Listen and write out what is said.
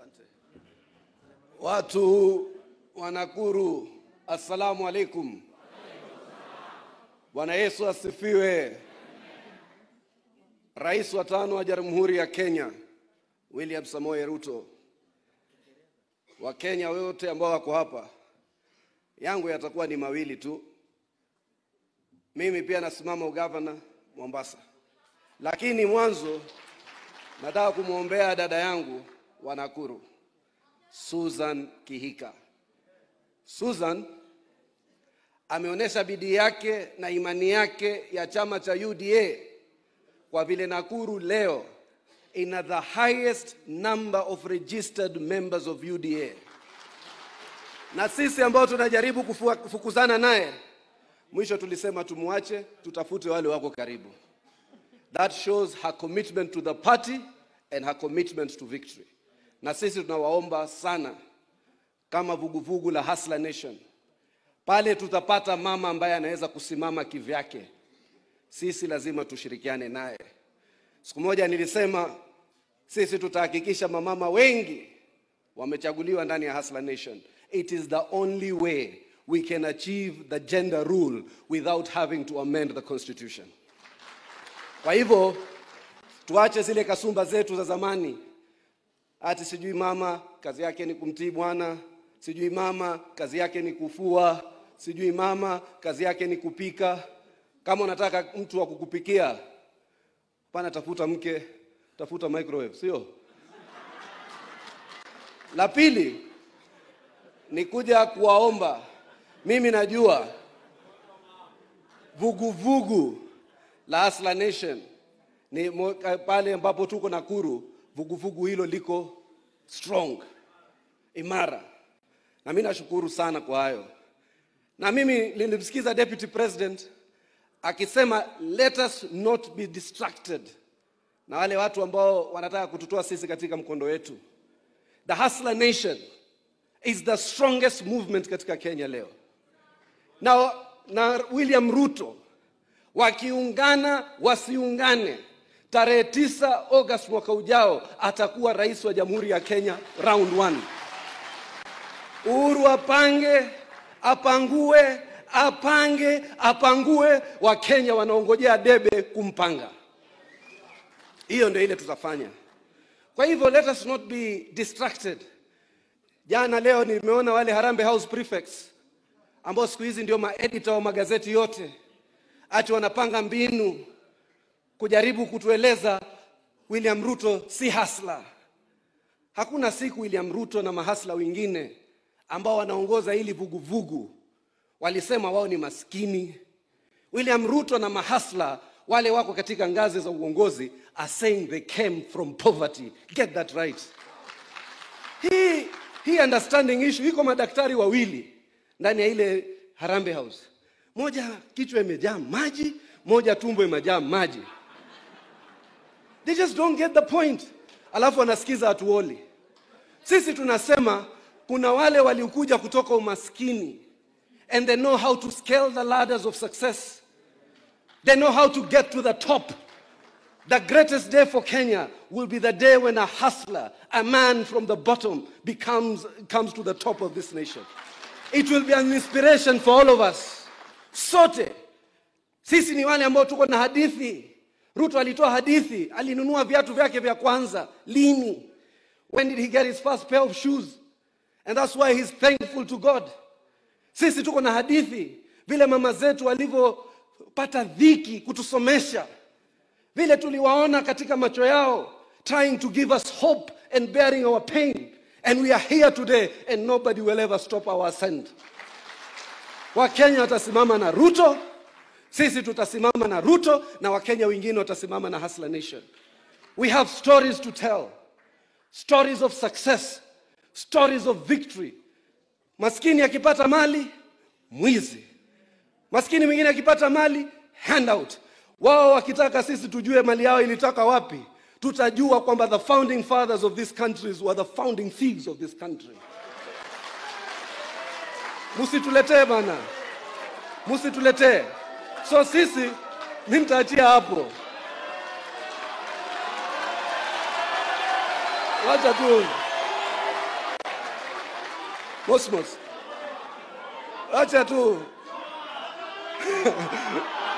Watu wa Nakuru, assalamu alaikum. Bwana Yesu asifiwe. Rais wa tano wa Jamhuri ya Kenya William Samoei Ruto, Wakenya wote ambao wako hapa, yangu yatakuwa ni mawili tu. Mimi pia nasimama ugavana Mombasa, lakini mwanzo nataka kumwombea dada yangu wa Nakuru Susan Kihika. Susan ameonyesha bidii yake na imani yake ya chama cha UDA kwa vile Nakuru leo ina the highest number of registered members of UDA, na sisi ambao tunajaribu kufua- kufukuzana naye, mwisho tulisema tumwache, tutafute wale wako karibu. That shows her commitment to the party and her commitment to victory. Na sisi tunawaomba sana kama vuguvugu la Hustler Nation, pale tutapata mama ambaye anaweza kusimama kivyake, sisi lazima tushirikiane naye. Siku moja nilisema sisi tutahakikisha mamama wengi wamechaguliwa ndani ya Hustler Nation. It is the only way we can achieve the gender rule without having to amend the constitution. Kwa hivyo tuache zile kasumba zetu za zamani, ati sijui mama kazi yake ni kumtii bwana, sijui mama kazi yake ni kufua, sijui mama kazi yake ni kupika. Kama unataka mtu wa kukupikia, pana tafuta mke, tafuta microwave, sio? La pili ni kuja kuwaomba, mimi najua vuguvugu la Hustler Nation ni mo- ka- pale ambapo tuko Nakuru, vuguvugu hilo liko strong, imara, na mimi nashukuru sana kwa hayo. Na mimi nilimsikiza Deputy President akisema let us not be distracted na wale watu ambao wanataka kututoa sisi katika mkondo wetu. The Hustler Nation is the strongest movement katika Kenya leo, na, na William Ruto wakiungana wasiungane, tarehe tisa August mwaka ujao atakuwa rais wa Jamhuri ya Kenya round one. Uhuru apange, apangue, apange, apangue, Wakenya wanaongojea debe kumpanga. Hiyo ndio ile tutafanya. Kwa hivyo let us not be distracted. Jana leo nimeona wale Harambee House prefects ambao siku hizi ndio maedita wa magazeti yote, ati wanapanga mbinu kujaribu kutueleza William Ruto si hasla. Hakuna siku William Ruto na mahasla wengine ambao wanaongoza hili vuguvugu walisema wao ni maskini. William Ruto na mahasla wale wako katika ngazi za uongozi are saying they came from poverty. Get that right. Hii hii understanding issue iko madaktari wawili ndani ya ile Harambee House. Moja kichwa imejaa maji, moja tumbo imejaa maji. They just don't get the point. Alafu wanasikiza hatuoli. Sisi tunasema kuna wale waliokuja kutoka umaskini and they know how to scale the ladders of success. They know how to get to the top. The greatest day for Kenya will be the day when a hustler, a man from the bottom, becomes comes to the top of this nation. It will be an inspiration for all of us. Sote sisi ni wale ambao tuko na hadithi. Ruto alitoa hadithi, alinunua viatu vyake vya kwanza lini? When did he get his first pair of shoes? And that's why he's thankful to God. Sisi tuko na hadithi, vile mama zetu walivyopata dhiki kutusomesha, vile tuliwaona katika macho yao, trying to give us hope and bearing our pain. And we are here today and nobody will ever stop our ascent. Wakenya watasimama na Ruto, sisi tutasimama na Ruto na Wakenya wengine watasimama na Hustler Nation. We have stories to tell, stories of success, stories of victory. Maskini akipata mali, mwizi. Maskini mwingine akipata mali, handout. Wao wakitaka sisi tujue mali yao ilitoka wapi, tutajua kwamba the founding fathers of these countries were the founding thieves of this country. Musituletee bana, musituletee. So sisi, mi nitaachia hapo. Wacha tu. Mosmos, acha tu